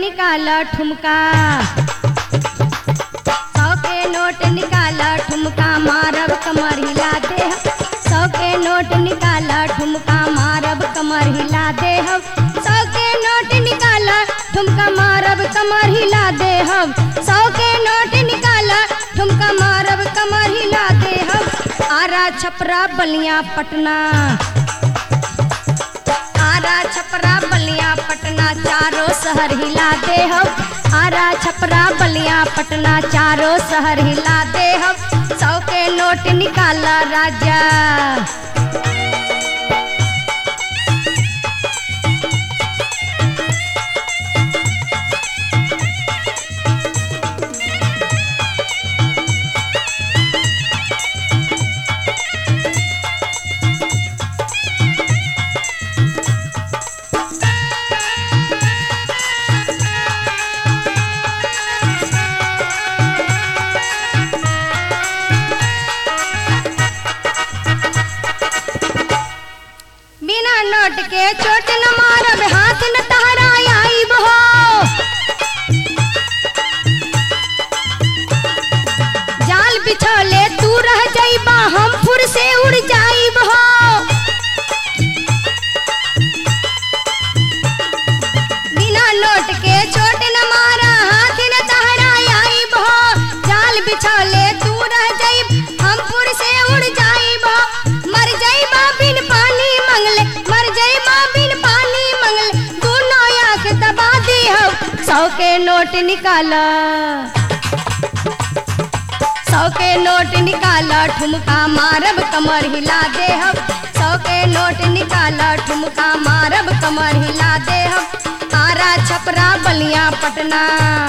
निकाल ठुमका सौ के नोट निकाल ठुमका मारब कमर हिला दे सौ के नोट निकाल ठुमका मारब कमर हिला दे सौ के नोट निकाल ठुमका मारब कमर हिला दे सौ के नोट निकाल ठुमका मारब कमर हिला दे आरा छपरा बलिया पटना आरा छपरा बलिया पटना चारों शहर हिला दे आरा छपरा बलिया पटना चारों शहर हिला दे सौ के नोट निकाल राजा बिना नोट के चोट न मारब हाथ न तहरा आईब हो जाल बिछौले तू रह जाइबा हम फुर से उड़ जाइब हो बिना नोट के चोट न मारा हाथ न तहरा आईब हो जाल बिछौले तू रह जाइब हम फुर से उड़ जाइब हो मर जाइबा बिन पानी मंगले मर जाइबा बिन पानी मंगले दोनों आंख दबा दे हो सौ के नोट निकाल सौ के नोट निकाल ठुमका मारब कमर हिला दे सौ के नोट निकाल ठुमका मारब कमर हिला दे आरा छपरा बलिया पटना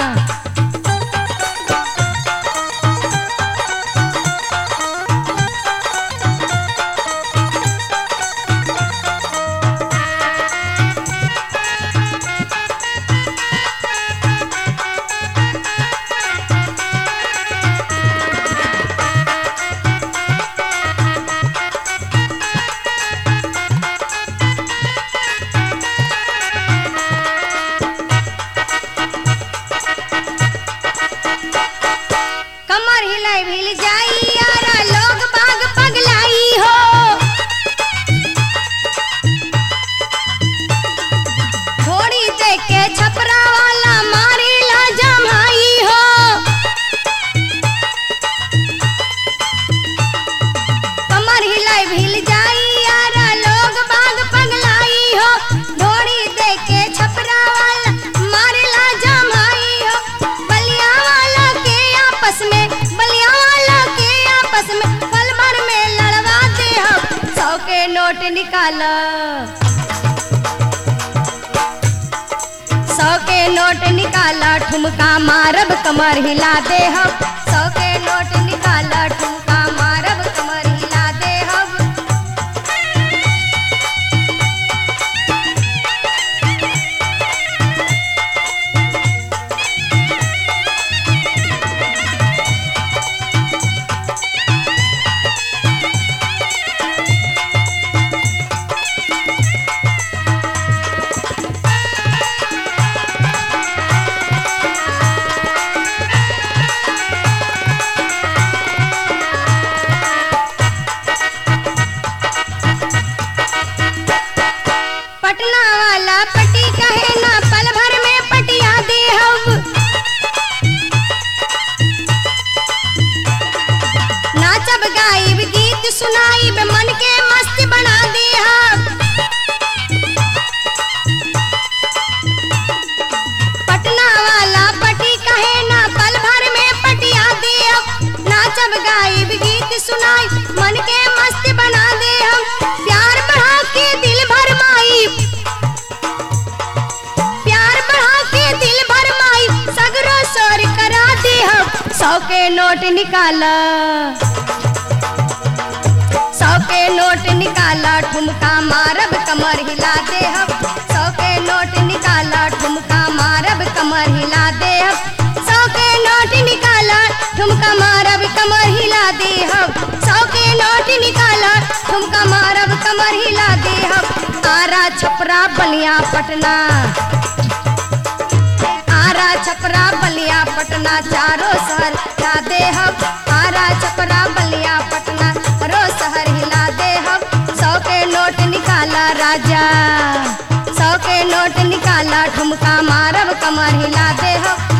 कमर हिलाई भिल जाई यारा लोग बाग पगलाई हो थोड़ी देख के छपरा वाला मारी ला जमाई हो कमर हिलाई भिल जाई यारा लोग बाग पगलाई हो थोड़ी देख के छपरा वाला मारी ला जमाई हो बलिया वाला के आपस में बलिया वाला के आपस में पल भर में लड़वा दे हम सौ के नोट निकाल सौ के नोट निकाल ठुमका मारब कमर हिला दे हम सौ के नोट निकाल ठुमका मारब कमर हिला दे हम पटना वाला पटी कहे ना पल भर में पटिया दे हम नाचब गाइब गीत सुनाइब मन के मस्त बना दे हम पटना वाला पटी कहे ना पल भर में पटिया दे हम नाचब गाइब गीत सुनाई मन के मस्त बना दे हम प्यार बढ़ा के दिल भर माई प्यार बढ़ा के दिल भर माई सगरो सोर करा दे हम सौ के नोट निकाल सौ के नोट निकाल ठुमका मारब कमर हिला दे हम सौ के नोट निकाल ठुमका मारब कमर हिला दे हम सौ के नोट निकाल ठुमका मारब कमर हिला दे हम सौ के नोट निकाल ठुमका मारब कमर हिला दे हम आरा छपरा बलिया पटना छपरा बलिया पटना चारों शहर हिला दे हम आरा छपरा बलिया पटना चारों शहर हिला दे हम सौ के नोट निकाला राजा सौ के नोट निकाला ठुमका मारब कमर हिला दे हम